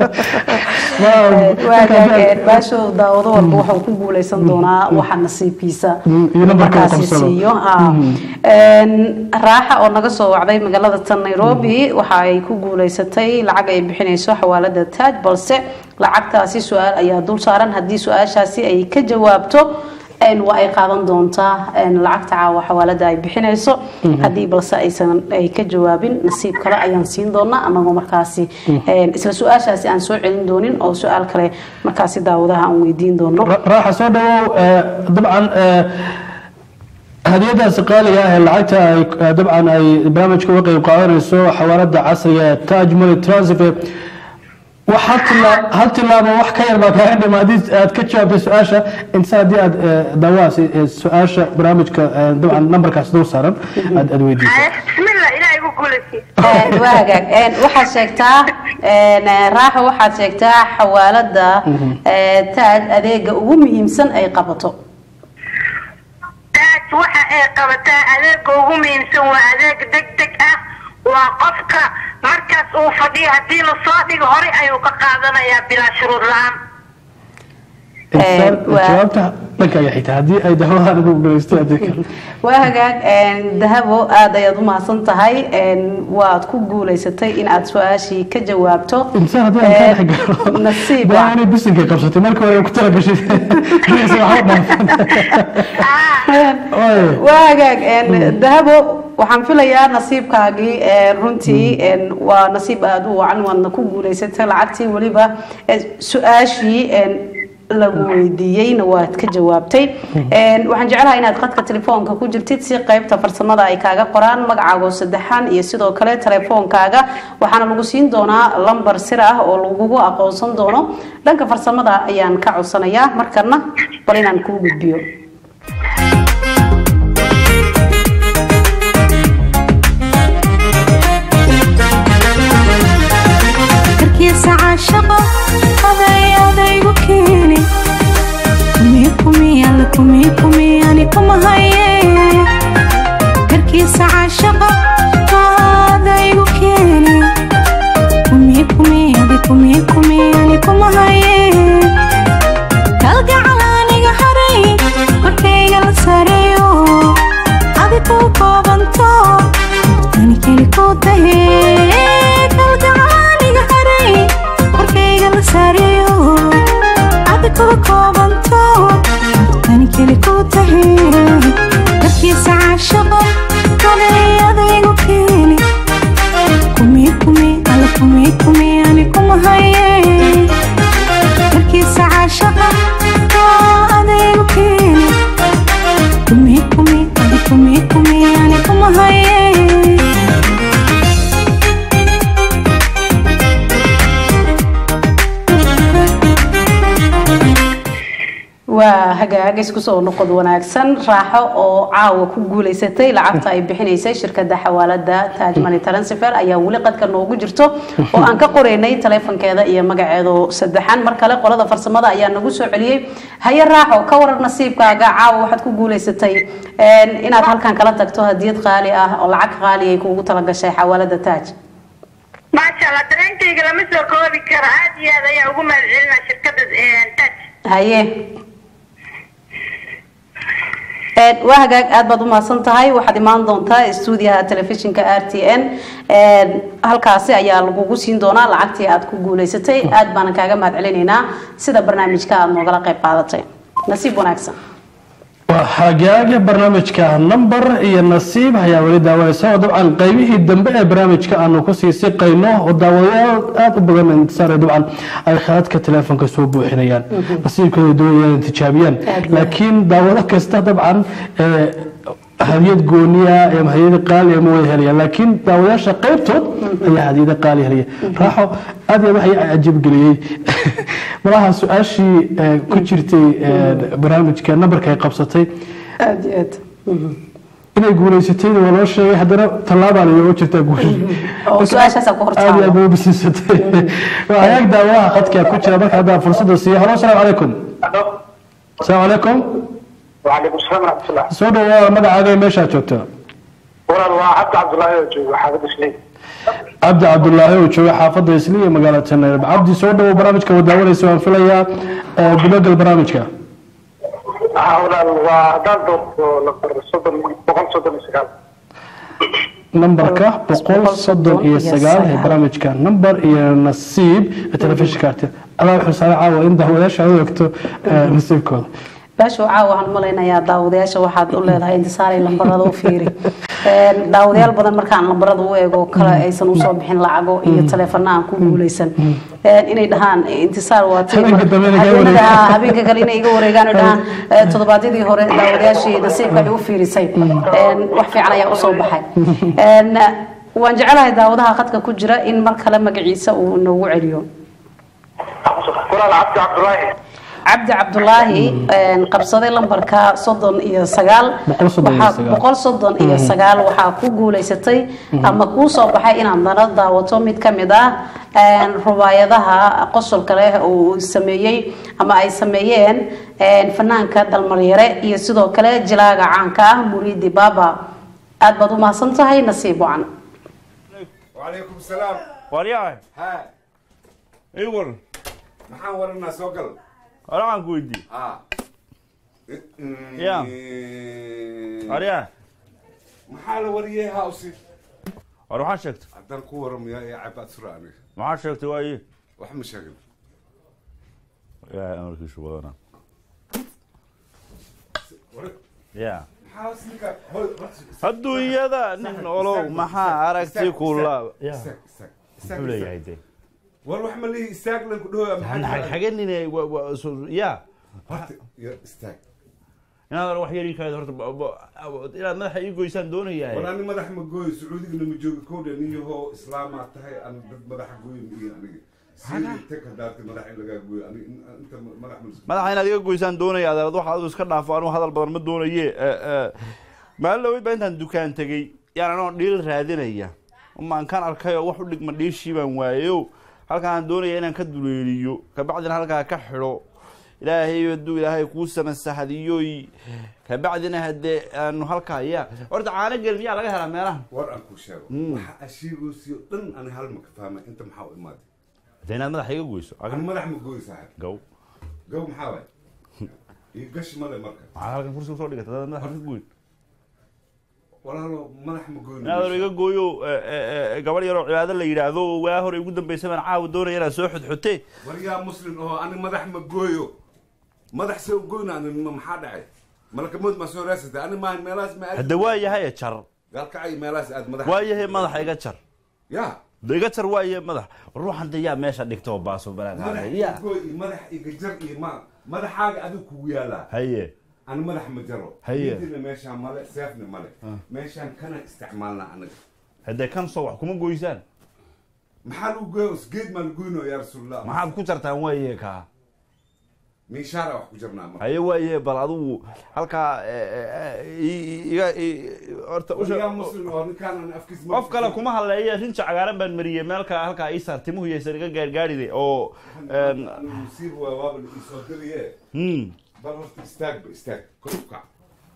doonaan baasho daawado walba wuxuu ku guuleysan doonaa waxa nasiibkiisa iyo nambarka uu markaasi qabsado. siiyo ha. Mhm. Een, raaxa oo naga soo wacday magaalada tan nairobi waxa ay ku guuleysatay lacag ay bixinayso xawaalada taaj balse lacagtaasi su-aal ayaa dul saaran haddii su-aashaasi ay ka jawaabto een, waa ay qaadan doontaa een, lacagta caawa xawaalada ay bixinayso Mhm. haddii balse aysan ay ka jawaabin nasiib kale ayaan siin doonaa anagoo markaasi een, isla su-aashaasi aan soo celin doonin oo su-aal kale markaasi daawadaha aan weydiin doono raaxa soo dhawow eh, dabcan eh, hadiyadaasi qaaliga ah ee lacagta ay eh, dabcan ay barnaamijka uga qeyb qaadanayso xawaalada casriga ee taj money transfer wax hal tila- hal tilaabo wax ka yar baa kaaga dhima haddii aad ka jawaabtay su-aasha inta haddii aad eh, daawahaasi eh, su-aasha barnaamijka eh, dabcan nambarkaas dul saaran aad aad weydiiso بسم الله إلهي يقول لك Een, waa hagaag Een, waxaad sheegtaa een, eh, raaxa waxaad sheegtaa xawaalada eh, taaj adeega ugu muhiimsan ay qabato taas waxa ay qabataa adeega ugu muhiimsan waa adeeg deg deg ah waa qofka markaas uu fadhiyo haddii lasoo dhigo hore ayuu ka qaadanayaa bilaa shuruud la-aan Insaar, waa- jawaabta dhankaaga xigta haddii ay daawadan ugu guuleystay haddii kale waa hagaag een, dahabo aad ayaad u mahadsan tahay een, waad ku guuleysatay in aad su-aashii ka jawaabto insan haddii aan kaa Een, dhex galo nasiib baa ah. inay bisinkay qabsatay marka hore ku tala gashay Mise waxba dhaafan. Oy. waa hagaag een, dahabo waxaan filayaa nasiibkaagii ee, runtii een, waa nasiib aada u wacan waadna ku guuleysatay lacagtii weliba ee, su-aashii een, lagu weydiiyeyna waad ka jawaabtay Een, waxaan jeclahay inaad qadka telefoonka ku jirtid si qaybta farsamada ay kaaga qoraan magacaago saddexan iyo sidoo kale telefoonkaaga waxaana lagu siin doonaa lambar sir ah oo lagugu aqoonsan doono dhanka farsamada ayaan ka codsanayaa markana bal inaan kuu gudbiyo karkiisa caashaqo aday adaygu keeni kumi kumi alle kumi kumi ani kuma haye karkiisa caashaqo adaygu keeni kumi kumi adi kumi kumi ani kuma haye kalgacal aniga haray korkayga la sareeyo adi ku koobanto ani keli ku tahe kalgacal aniga haray korkayga la sareeyo adi ku koobanto ani keli ku tahe darkiisa caashaqo kolay adaygu keeni kumi kumi alle kumi kumi ani kuma haye darkiisa caashaqa oo adaygu keeni kumi kumi adi kumi kumi ani kuma haye waa hagaag isku soo noqod wanaagsan raaxo oo caawa ku guuleysatay lacagta ay bixinaysay shirkada xawaalada taaj money transfer ayaa weli qadka noogu jirto oo aan ka qoraynay taleefankeeda iyo magaceedu saddexan mar kale qolada farsamada ayaa nagu soo celiyey haye raaxo ka waran nasiibkaaga caawa waxaad ku guuleysatay een, inaad halkan kala tagto hadiyad qaali ah oo lacag qaali ay kuugu talagashay xawaalada taaj maasha allah dareenkayga lama soo koobi karo aad iyo aad ayaa ugu mahadcelinaa shirkada taj haye Een, waa hagaag aad baad u mahadsan tahay waxaad imaan doontaa stuudiyaha telefishinka r t n Een, halkaasi ayaa lagugu siin doonaa lacagtii aad ku guuleysatay aad baanan kaaga mahad celinaynaa sida barnaamijka aad noogala qayb qaadatay nasiib wanaagsan waa hagaaga barnaamijka number iyo nasiib ayaa weli daawanaysa oo dabcan qaybihii dambe ee barnaamijka aanu kusii siqayno oo daawadayaal aada u badan intisaar dabcan ay khadadka teleefonka soo buuxinayaan nasiibkooda doonayaan inay tijaabiyaan laakiin daawado kasta dabcan ee hadiyad gooniya ama hadiyada qaaliya ma wada helayaan laakiin daawadayaasha qaybtood ayaa hadiyada qaali helaya raaxo aad iyo aad waxay cajiib geliyey malaha su-aashii eh, ku jirtay eh, barnaamijka nambarka ay qabsatay aad iyo aad inay guuleysatayna waa loo sheegay haddana tallaabaan inooga jirtaa guul oo su-aashaasaa ku aad iyo aad hortaalo bay u bisiisatay waa hagaag daawadaha khadka ku jira marka haddaan fursadda siiyo halo asalaamu calaykum asalaamu calaykum وعليكم السلام ورحمة الله soo dhawaada magacaaga iyo meeshaad joogto والله waa cabdi cabdullaahi oo jooga xaafadda isliin cabdi cabdulaahi oo jooga xaafadda isli iyo magaalada nairobi cabdi soo dhawow barnaamijka waa daawanaysa waan filayaa eh, gudagal barnaamijka haa walaal waa haddaan doorto lambar soddon boqol soddon iyo sagaal nambarka boqol soddon iyo sagaal ee barnaamijka nambar iyo nasiib ee telefishinka arti adaa wuxuu saaray caawa in daawadayaasha aad u egto eh, nasiibkooda baasha caawa waxaan malaynayaa daawadayaasha waxaad u leedahay intisaaray lambarada u fiiri Een, daawadayaal badan markaan lambarada u eego kale aysan usoo bixin lacago iyo taleefana aan ku guuleysan Een, inay dhahaan intisaar waa tii Habeenka dambe inay iga habeenada- wareegaan. habeenka kale inay iga wareegaan oo dhahaan eh, toddobaadyadii hore daawadayaashii nasiibka ay u fiirisay Een, wax fiican ayaa usoo baxay Een, waan jecelahay daawadaha khadka ku jira in mar kale magaciisa uu noogu celiyo walaal cabdi cabdullaahi cabdi cabdulaahi een, qabsaday lambarka soddon iyo sagaal Boqol soddon iyo Waxaa- sagaal. boqol soddon iyo sagaal waxaa ku guuleysatay ama kuu soo baxay inaad nala daawato mid ka mid ah een, rubaayadaha qosolka leh uu sameeyey ama ay sameeyeen een, fanaanka dalmaryare iyo sidoo kale jilaaga caanka ah muriidi baaba aad baad u mahadsan tahay nasiib wacan وعليكم السلام waryahay ها ii war maxaan waranaa soo gal waraan ku weydii ha Ya. waryaa maxaa la wariyey hawsi war waxaan sheegtay haddaan ku waramayaa ee cabaad sura aniga maxaa sheegtay waaye wax ma sheegin ilaahay amarkiisu badana War- ya maxaa hoos ninka hol horta- adduunyada nin olow maxaa aragti kula ya istaag istaag istaag muxuu leeyahay istaag. de war wax ma lihi istaag lan ku dhahoya maxaa xagenine ya horta ya istaag inaad wax yar ii kaada horta ba- ba- inaad madaxa ii goysaan doonayaa war ani madax ma gooyo sacuudigana ma jooga kowdha niyahoo islaamaa tahay an dad madaxa gooyo ma iyo aniga sii tag hadaarti madax in lagaa gooyo ani in- inta madax ma madaxa inaad iga goysaan doonaya adeerad waxa adu iska dhaafo anuu hadal badan ma doonaye maalin dhaweyd baa intaan dukaan tegey yaan anoo dhiil raadinaya umaan kan arkay oo wax u dhigma dhiishii baan waayeyo halkaan doonaya inaan ka duleeliyo kabacdina halkaa ka xidho ilaahay hadduu ilaahay kuu samasahadiyoy kabacdina haddee aanu halkaa ya horta caano gel miyaa laga helaa meelaha war aan kuu sheego waxa ashiigoosiyo dhan ani hal ma ka fahmay inta maxaa u imaaday de inaad madaxa iga goyso ani madax ma gooyo saaxib gow gow maxaa waay iyo gashi male marka maxaa halkan kursi usoo dhigata dad madaxa ka goyn walaalo madax ma gooyo inaad iga gooyo gabadh yaroo cibaado la yidhaahdo waa hore ugu dambaysa baan caawa doonaya inaad soo xudxute war yaa muslim oo ani madax ma gooyo madax see u goyna ani ma maxaa dhacay malakamood ma soo raasatay ani maa meelahaas ma aadi hadda waa yahay jar gaalkacay meelahaas aad madax waa yahay madaxa iga jar ya de iga jar waa yahay madax ruuxan de yaa meesha dhigta oo baaso madax balaag iga ya gooy iyo madax iga jar iyo ma madaxaaga adigu kugu yaalaa haye ani madax ma jaro Haye. midina meeshaan male seefna male meeshaan kana isticmaalnaa anaga haddee kan soo wax kuma goysaan maxaa lagu gooya geed maa lagoyno yaa rasuulallah maxaad ku jartaan waaye kaa miishaara wax ku jirnaa marka haye waaye bal adigu halkaa eh, eh, i- iga i- horta usha- Waligaa muslim oo ninkaanan afkiis ma qof kale kuma hadleeye rinja cagaaran baan mariyey meel kale halkaa ii saar timuhu yaysan iga gaargaaride oo een, musiib waa waaba la isoo diriye hmm. bal horta istaagba istaag kor u kac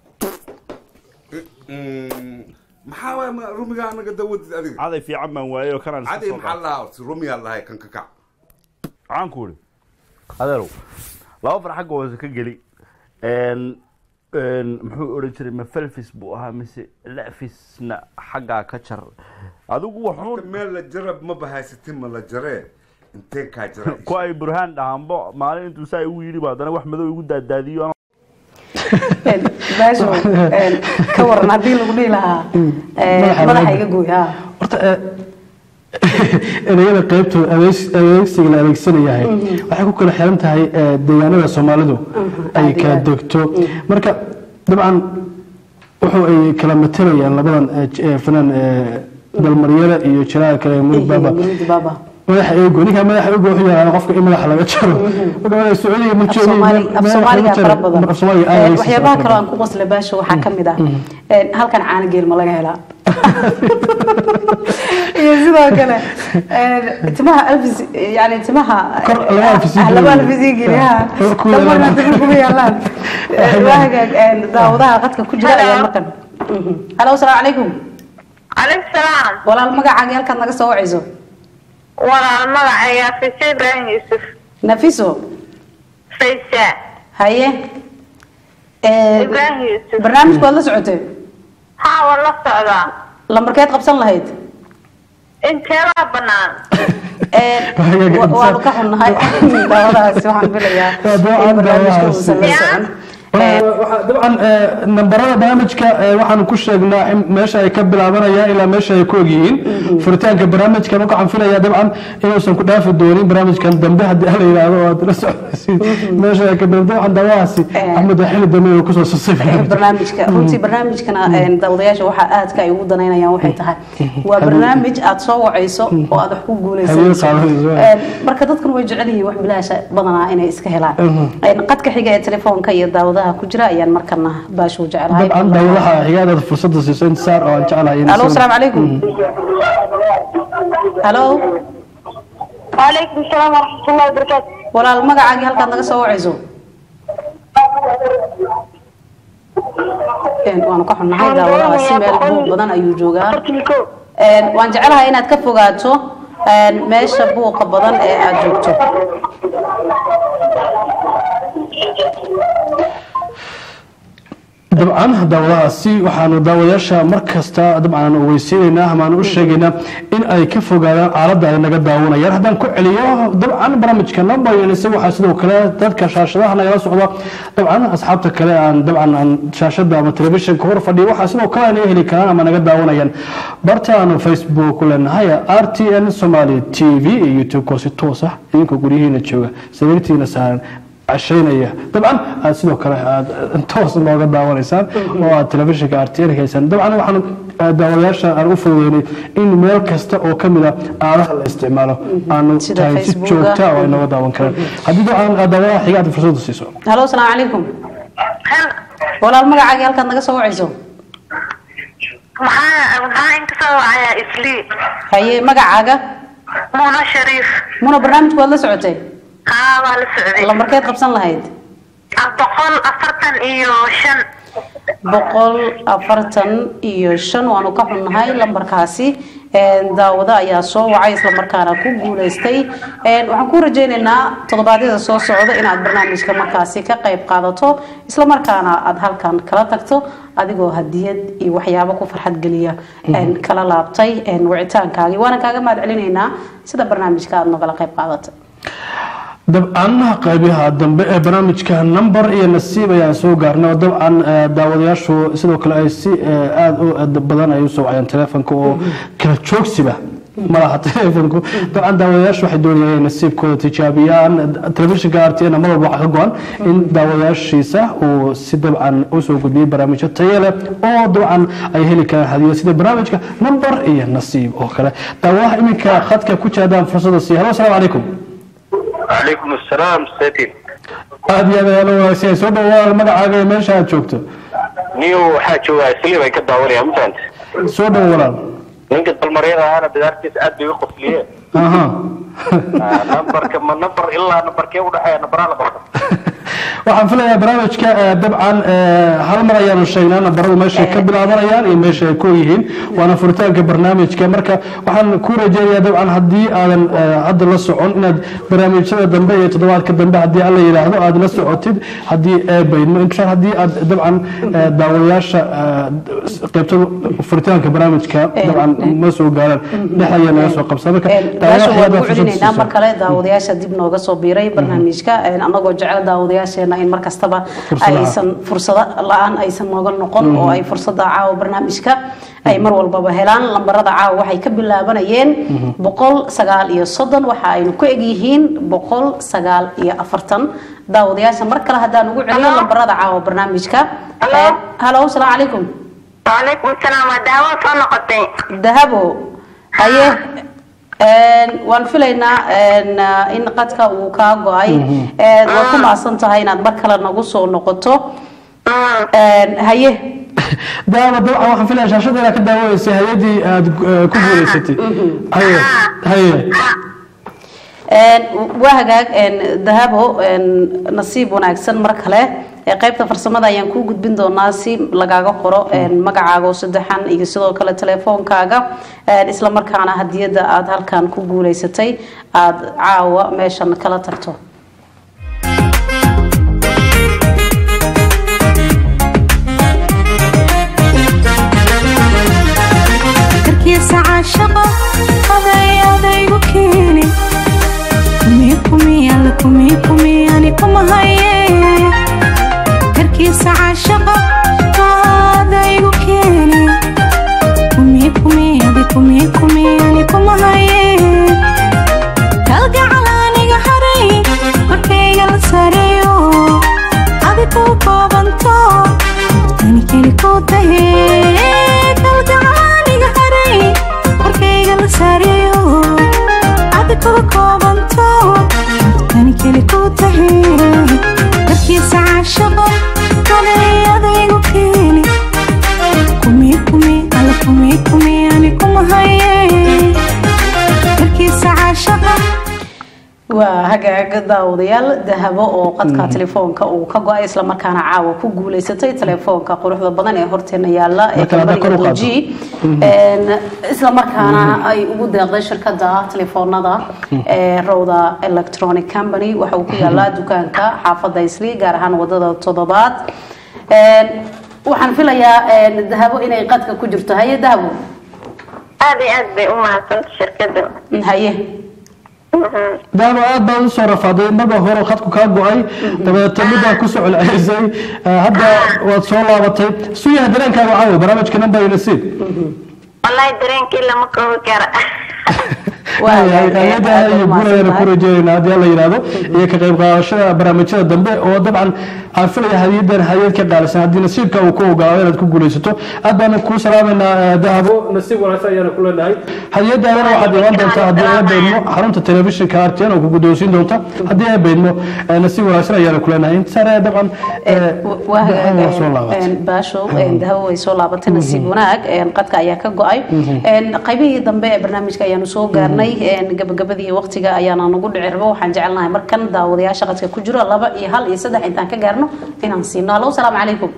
Mm, maxaa waay ma- rumiga anaga dawadid adiga caday fiican baan waayey oo kanaan iska caday soo maxaa qaatay. lahaa horta rumiyaa lahay kan ka kac waxaan ku idhi adeerow laba far xagga hoose ka geli een een muxuu odhan jiray ma felfis buu ahaa mise lefisna xaggaa ka jar adigu waxuu Horta meel la jarab ma bahaysatin ma la jaree intee kaa jara ku ay burhaan dhahanbo maalin intuu saa igu yidhi ba haddana wax madow igu daadaadiyo anoo- baasho ka waran haddii lagu dhihi lahaa Madaxa madaxa laga iga gooy ha horta eh, ereyada qaybtooda adeegs- adeegsiga la adeegsanayahay waxay ku kala xiran tahay eh, deegaanada soomaalidu ay kala degto marka dabcan wuxuu ay kala matelayaan labadan eh, j- eh, fanaan eh, dalmaryada iyo jiraha kale ee murid baaba Muridi baba madaxa eego ninka madaxa eego wuxuu yaqaana qofka in madaxa laga jaro marka madaxa sacuudiga ma joogo Soomaali- af soomaaliga fara badan af soomaaliga aad Eh, ayay waxyaabaha siisaa kale aan ku qosla baasho waxaa ka mid ah eh, halkan caano geel ma laga helaa iyo sidoo kale eh, timaha alfis yani timaha Kor laba alfis ii ah, laba geliyo. alfis ii geliyo, ha. Kor ku Dhammaan yaalaan. hadda kuma yaalaan Eh, waa hagaag eh, daawadaha qadka ku jira ayaa markan Mhm. halo asalaamu calaykum calaykum salaam walaal magacaaga halkaad naga soo wacayso walaal magacayga fise ibraahim yuusuf nafiso faysa haye Eh, ibraahim yuusuf barnaamijku waad la socotay haa waan la socdaa lambarkeed qabsan lahayd inteebaa banaan Wa- waanu ka xunnahay daawadahaasi waxaan filayaa in barnaamijka uusan la socon dabcan eh, nambarada barnaamijka eh, waxaanu ku sheegnaa in meesha ay ka bilaabanayaan ilaa meesha ay ku ogyihiin furitaanka barnaamijka marka waxaan filayaa dabcan inuusan ku dhaafi doonin barnaamijkan dambe haddii la yidhaahdo oo aad la socodsiin meesha ay ka bilaaban dabcan daawadahaasi axmed waa xili dambe inuu kusoo sasay barnaamijka runtii barnaamijkana een, daawadayaasha waxaa aadka ay ugu danaynayaan waxay tahay waa barnaamij aad soo wacayso oo aad wax ku Habeen guuleysanayso qaadanayso. Een, marka dadkan way jecel yihiin wax bilaasha badanaa inay iska helaan Een, qadka xiga ee telefoonka iyo daawadaha ku jira ayaan markana baashu jecelahay dabcan daawadaha xigaadaad fursada siiso intisaar oo aan jeclahay in alo asalaamu calaykum halo waalaykum salaam waraxmatullahi wabarakaatu walaal magacaagii halkaad naga soo wacayso Een, waanu ka xunnahay daawadahaasi meel buuq badan ayuu joogaa Een, waan jecelahay inaad ka fogaato een, meesha buuqa badan ee aad joogto dabcan daawadahaasi waxaanu daawadayaasha mar kasta dabcan weysiinaynaa amaanu u sheegaynaa in ay ka fogaadaan aaladda ay naga daawanayaan haddaan ku celiyo dabcan barnaamijka nambayanise waxaa sidoo kale dadka shaashadaha nagala socda dabcan asxaabta kale aan dabcan aan shaashada ama telefishinka hor fadhiyo waxaa sidoo kale ay naga heli karaan ama naga daawanayaan bartaanu facebook ku leenahay r t n somali t v iyo youtube-ko si toos ah idinka guryihiina jooga sariirtiina saaran cashaynaya dabcan aad sidoo kale aad toos looga daawanaysaan oo aad telefishinka artn haysaan dabcan waxaan ah, daawadayaasha aan u fududeynay in meel kasta oo ka mid a aalaha la isticmaalo aanu Sida tahay si Facebooka. joogta oo ay nooga daawan karaan haddii dabcan aad daawadaha xiga aad fursada siiso halo asalaamu calaykum walaal magacaagii halkaad naga soo wacayso maxaa maxaa inka soo wacayaa islii haye magacaaga muna shariif muna barnaamijku waad la socotay haa waa la socday lambarkeed qabsan lahayd boqol afartan iyo shan boqol afartan iyo shan waanu ka xunnahay lambarkaasi Een, daawado ayaa soo wacay islamarkaana ku guuleystay Een, waxaan ku rajaynaynaa toddobaadyada soo socda inaad barnaamijka markaasi ka qayb qaadato islamarkaana aad halkan kala tagto adigoo hadiyad iyo waxyaabo ku farxad geliya een, kala laabtay een, wicitaankaagii waana kaaga mahad celinaynaa sida barnaamijka aad nogala qayb qaadatay dabcan qaybaha dambe ee barnaamijka number iyo nasiib ayaan soo gaarnay oo dabcan eh, daawadayaashu sidoo kale ay si eh, aada u aad badan ay usoo wacayaan telefonka oo kala joogsiba malaha telefonku dabcan daawadayaashu waxay doonayaan inay nasiibkooda tijaabiyaan telefishinka rtn mar walba waxaa ka go-an in daawadayaashiisa uu si dabcan usoo gudbiyey barnaamijyo tayo leh oo dabcan ay heli karaan hadiyo sida barnaamijka number iyo nasiib oo kale daawadaha iminka khadka ku jira haddaan fursada siiya halo asalaamu calaykum calaykum asalaam setin aad iyo aad ayaa loo wanaagsan soo dhawaal magacaaga iyo meesha aad joogto niyo waxaa joogaa saliim ay ka daawanayaan mafahanta soo dhow walaal ninka dalmaryada ahaana bidaartiisa aad bay u qosliyeen aha nambarka ma nambar ilaa nambarkee udhexeeya nambaraa la barta waxaan filayaa barnaamijka eh, dabcan eh, hal mar ayaanu sheegnaa nambaradu meeshay ka bilaabanayaan iyo meesha ay ku yihiin waana furitaanka barnaamijka marka waxaan ku rajeynayaa dabcan haddii aadan eh, hadda la socon inaad barnaamijyada dambe iyo toddobaadka dambe haddii alla yidhaahdo aad la socotid haddii eebaydmo insha haddii aad dabcan eh, daawadayaasha eh, qaybta furitaanka barnaamijka dabcan ma soo gaaraan dhex ayaa naga soo qabsaa marka baasha waan daawadayaasha ku celinaynaa mar kale daawadayaasha dib nooga soo biiray barnaamijka anagoo jecel daawadayaasheena in mar kastaba Fursado aysan fursado la-aan aysan nooga noqon oo ay fursada caawa barnaamijka ay mar walbaba helaan lambarada caawa waxay ka bilaabanayeen boqol sagaal iyo soddon waxa aynu ku egyihiin boqol sagaal iyo afartan daawadayaasha mar kale haddaan ugu celiyo lambarada caawa barnaamijka halo asalaamu calaykum وعليكم السلام دعوة صنقتي dahabo haye een, waan filaynaa een, ah, in qadka uu kaa go-ay Een, waad ku maasan tahay inaad mar kale nagu soo noqoto Een, haye daama dabcan waxaan filaya shaashada inaad ka daawaneysay hay-adii aad eh, ku guuleysatay haye haye Een, waa hagaag een, dahabo een, nasiib wanaagsan mar kale Ee, qaybta farsamada ayaan kuu gudbin doonaa si lagaaga qoro een, magacaaga oo saddexan iyo sidoo kale telefoonkaaga Een, isla markaana hadiyada aad halkan ku guuleysatay aad caawa meeshan kala tagto karkiisa caashaqo aday adaygu keeni kumii kumii alla kumii kumii ani kuma haye karkiisa caashaqo adaygu keeni kumii kumii adi kumii kumii ani kuma haye kalgacal aniga haray korkayga la sareeyo adi ku koobanto ani keli ku tahe kalgacal aniga haray korkayga la sareeyo adi ku koobanto ani keli ku tahe darkiisa caashaqo aday adaygu keeni kumii kumii alla kumii kumii ani kuma haye darkiisa caashaqo waa hagaaga daawadayaal dahabo oo qadka telefoonka uu ka go-ay isla markaana caawa ku guuleysatay telefoonka quruxda badan ee horteena yaala ee Marka hadda kor u kambaniga qaado. LG Een, isla markaana ay ugu deeqday shirkada telefoonada ee Rowda Electronic Company waxa uu ku yaalaa dukaanka xaafada Isli gaar ahaan wadada toddobaad Een, waxaan filayaa een, dahabo inay qadka ku jirto haye dahabo aad iyo aad bay u mahadsanta shirkada haye daama aad baad usoo rafaaday marba hore khadku kaa go-ay dabeetna middaa kusoo celcelisay Eh, hadda waad soo laabatay suyaha dareenkaaga caawa barnaamijka number iyo nasiib wallahi dareenkii lama koobi kara hay-adaha iyo guulayana ku rajeynayna haddii alla yidhaahdo iyo ka qayb qaadashada barnaamijyada dambe oo dabcan aan filaya hadiyadan hayad ka qaalisan haddii nasiibka uu ku ogaado inaad ku guulaysato aad baanu kuu salaamaynaa eh, dahabo nasiib wanaagsan ayaana ku leenahay hadiyadaadana waxaad iman doontaa haddii ay beydmo xarunta telefishinka rtn oo ku guddoonsiin doonta haddii ay beydmo eh, nasiib wanaagsan ayaana ku leenahay intaasare dabcan eh, waa waa soo laabatay hagaag baashow dahabo way soo laabatay nasiib wanaag een, qadka ayaa ka go-ay Een, qaybihii dambe ee barnaamijka ayaanu soo gaarnay een, gabagabadii waqtiga ayaana nagu dhici rabo waxaan jecelnahay markan daawadayaasha qadka ku jiro laba iyo hal iyo saddex intaan ka gaarno inaan siino halo salaamu calaykum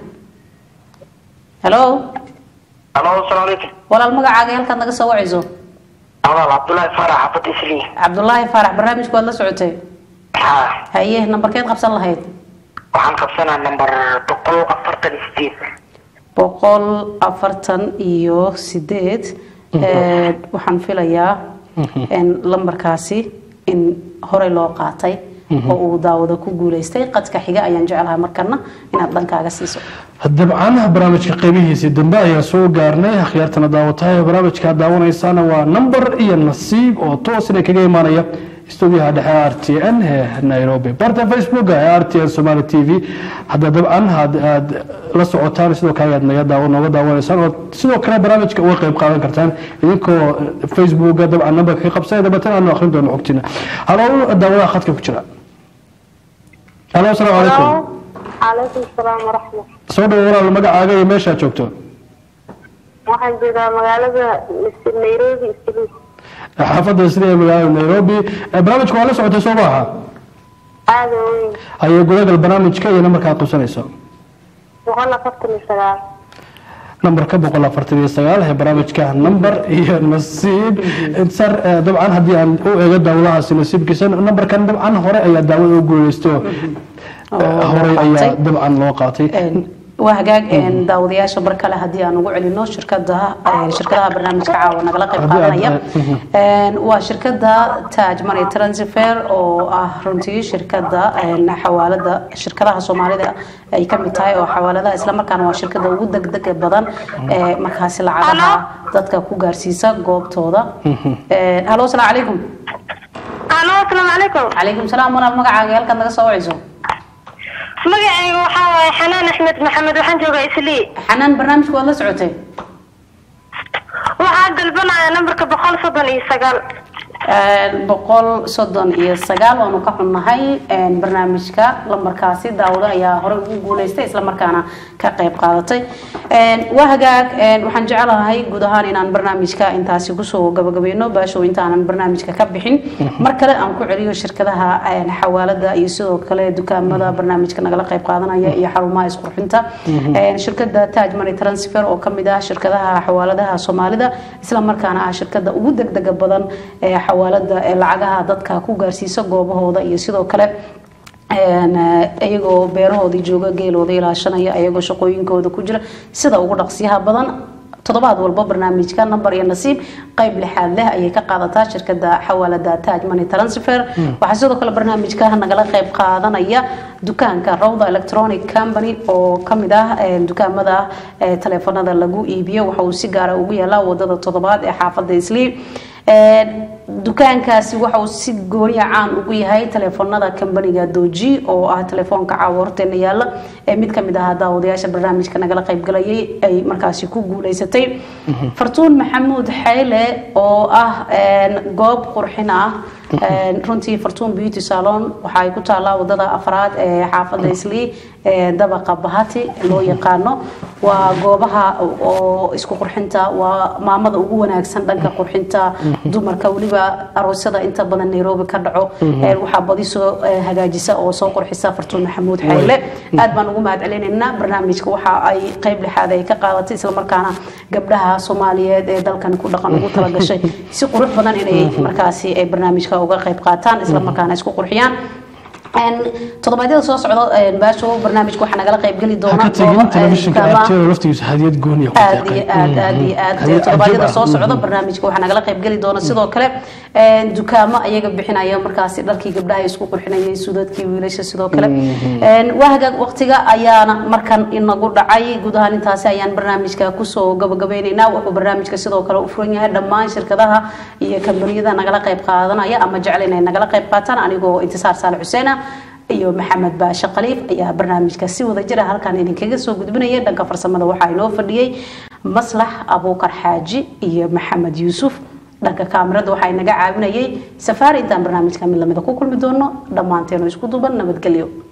halo halo asalaamu calaykum walaal magacaaga halkaad naga soo wacayso walaal cabdullaahi faarax xaafad isli cabdulaahi faarax barnaamijku waad la socotay haa haye nambarkeed qabsan lahayd waxaan qabsanaa nambar boqol afartan iyo sideed boqol afartan iyo sideed Ee, waxaan filayaa in lambarkaasi in horey loo qaatay oo uu daawada ku guuleystay qadka xiga ayaan jecelahay markana inaad dhankaaga siiso dabcan barnaamijka qeybihiisii dambe ayaan soo gaarnay akhyaartana daawatahay barnaamijka aad daawanaysaana waa number iyo nasiib oo toos inay kaga imaanaya stuudiyaha dhexe r t n ee nairobi barta facebook ee r t n somali t v hadda dabcan had aad la socotaan sidoo kale ayaad naga daawo nooga daawanaysaan oo sidoo kale barnaamijka uga qayb qaadan kartaan idinkoo facebooka dabcan numberka ka qabsanaya dabeetana aanu akhrin doono xogtiina halow daawadaha khadka ku jira halo asalaamu calaykum calaykum salaam waraxmat soo dhawo walaal magacaaga iyo meeshaad joogto waxaan joogaa magaalada nairobi isli xaafadda sida ee magaalada nairobi Eh, barnaamijka waa la socotay soo maaha aada weyn ayay gudagal barnaamijka iyo nambarkaad qabsanayso boqol afartan iyo sagaal nambarka boqol afartan iyo sagaal ee barnaamijka nambar iyo nasiib sar eh, dabcan haddii aan u eego daawadahaasi nasiibkiisa nambarkan dabcan hore ayaa daawada u guuleysto Eh, horey ayaa dabcan loo qaatay waa hagaag een, daawadayaasha bar kale haddii aan ugu celino shirkada een, shirkadaha barnaamijka caawa nagala qayb Haddii aad- qaadanaya Een, waa shirkada Taj Money Transfer oo ah runtii shirkada een, xawaalada shirkadaha Soomaalida ay ka mid tahay oo xawaaladaha isla markaana waa shirkada ugu degdega badan ee markaasi lacagaha dadka ku gaarsiisa goobtooda Een, halo asalaamu calaykum alo asalaamu calaykum calaykum salaam walaal magacaaga halkaad naga soo wacayso magacayga waxaa waaye xanaan axmed maxamed waxaan joogaa islii xanaan barnaamijka waad la socotay waxaa dalbanaya nambarka boqol soddon iyo sagaal Een, boqol soddon iyo sagaal waanu ka xunnahay een, barnaamijka lambarkaasi daawado ayaa horey ugu guuleystay islamarkaana ka qayb qaadatay Een, waa hagaag een, waxaan jecelahay guud ahaan inaan barnaamijka intaasi kusoo gabagabayno baashow intaanan barnaamijka ka bixin mar kale aan ku celiyo shirkadaha een, xawaalada iyo sidoo kale dukaamada barnaamijka nagala qayb qaadanaya iyo xarumaha isqurxinta Een, shirkada Taj Money Transfer oo kamid ah shirkadaha xawaaladaha Soomaalida isla markaana ah shirkada ugu degdega badan ee xawaalada ee lacagaha dadka ku gaarsiisa goobahooda iyo sidoo kale een, eh, iyagoo beerahoodii jooga geelooda ilaashanaya iyagoo shaqooyinkooda ku jira sida ugu dhaqsiyaha badan toddobaad walba barnaamijka nambar iyo nasiib qayb lixaad leh ayay ka qaadataa shirkada xawaalada Taj Money Transfer waxaa sidoo kale barnaamijka nagala qayb qaadanaya dukaanka Rawda Electronic Company oo kamid ah eh, dukaamada eh, taleefanada lagu iibiyo waxa uu si gaar ah ugu yaalaa wadada toddobaad ee xaafadda Islii Een, dukaankaasi waxa uu si gooniya caan ugu yahay taleefanada kambaniga doji oo ah taleefoonka caawa horteena yaala ee mid kamid ah daawadayaasha barnaamijka nagala qaybgalayay ay markaasi ku guuleysatay fartuun maxamuud xayle oo ah een, goob qurxin ah Een, runtii fartuun beauty salon waxa ay ku taalaa wadada afraad ee xaafadda islii ee dabaqa bahati loo yaqaano waa goobaha oo isku qurxinta waa maamada ugu wanaagsan dhanka qurxinta dumarka weliba aroosyada inta badan nairobi ka dhaco Mhm. Ee, waxaa badi soo eh, hagaajisa oo soo qurxisa fartuun maxamuud xayle aad baan ugu mahad celinaynaa barnaamijka waxa ay qayb lixaad ay ka qaadatay islamarkaana gabdhaha soomaaliyeed ee dalkan ku dhaqan ugu talagashay si qurux badan inay markaasi ay barnaamijka uga qayb qaataan islamarkaana isku qurxiyaan Een, toddobaadyada soo socda een, baasho barnaamijka waxaa nagala qayb geli doona ka tegin goobo, een, telefishinka dukaamaha- artero laftigiisa hadiyad gooniya ku aad deeqay. iyo aad aad iyo aad Hadiyad toddobaadyada cajiib soo ah. socda Mhm. barnaamijka waxaa nagala qayb geli doona sidoo kale een, dukaamo ayaga bixinaya markaasi dharkii gabdhaha ay isku qurxinayay sudadkii wiilasha sidoo kale Mhm. Een, waa hagaag waqtiga ayaana markan inagu dhacay guud ahaan intaasi ayaan barnaamijka kusoo gabagabeyneynaa wuxuu barnaamijka sidoo kale u furan yahay dhammaan shirkadaha iyo kambaniyada nagala qayb qaadanaya ama jecel inay nagala qayb qaataan anigoo intisaar saale xuseen ah iyo maxamed baashe khaliif ayaa barnaamijka si wada jira halkan idinkaga soo gudbinaya dhanka farsamada waxaa inoo fadhiyey maslax abuukar xaaji iyo maxamed yuusuf dhanka kaamirada waxaa inaga caawinayay safaari intaan barnaamijka mid lamida ku kulmi doono dhammaanteenu isku duuban nabadgelyo